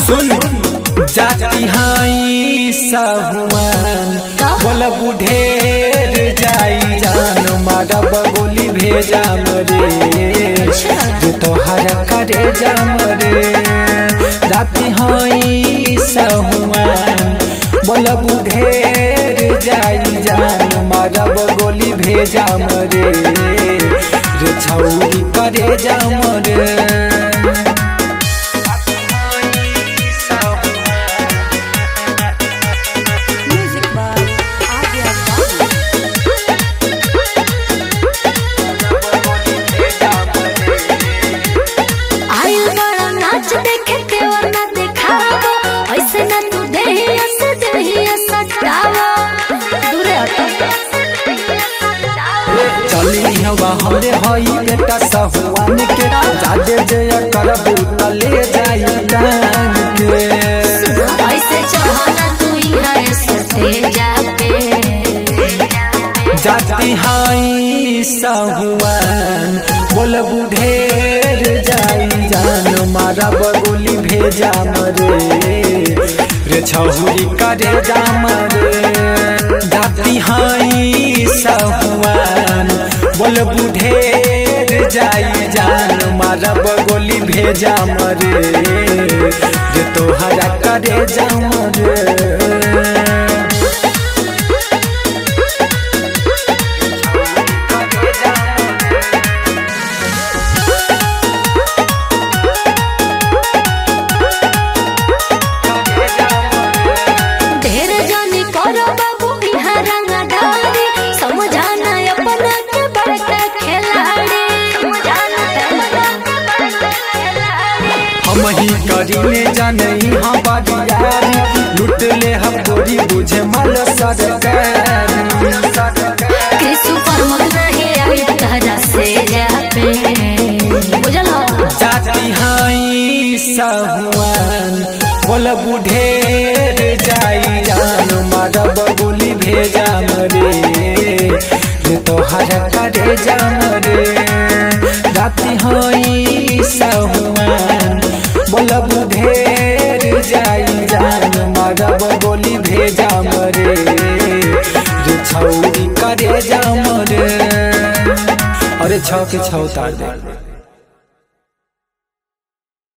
सुन जाती हाई सहुआन बोल बुढ़ेर जाई जान मारा बगोली भेजा मरे जो तोहर करे जाम रे जाती हाई सहुआन बोल बुढ़ेर जाई जान मारा बगोली भेजा मरे रे छौरी करे जाम रे Music by Adia Bhatt. आइल बड़ा नाच देखे के और ना देखावा ऐसे ना तू देहिया से देहिया सटावा दूरे हटो चली हवा हमरे हई बेटा सहुआन के जादे जय करबू त ले जाई टांग के ऐसे चाहना तू यहाँ सटे जाते जाती हाई सहुआन बोल बुढ़ेर जाई जान मारा बगोली भेजा मरे रे छहुरी करे जाम रे जाती हाई सहुआन बोल बुढ़ेर जाई जान मारा बगोली भेजा मरे रे तोहरा करे जाम रे ढेर जानी करो बाबू यहाँ रंगदारी समझाना अपना के बड़का खिलाड़ी समझाना अपना के बड़का खिलाड़ी हम ही करीने जानई हाँ बारियारी लुट ले हम गोरी बुझे मल सरकारी कृषि पर मन नहीं आई तहरा से जापे बुझल हो जाती हाई सहुआन बोल बुढ़ेर जाई जान मारा बगुली भेजा मरे रे तोहर करे जाम रे जाती हाई सहुआन बोल बुढ़ेर जाई जान मारा बगुली भेजा मरे रे छौरी करे जाम रे अरे छौ के छौ तार दे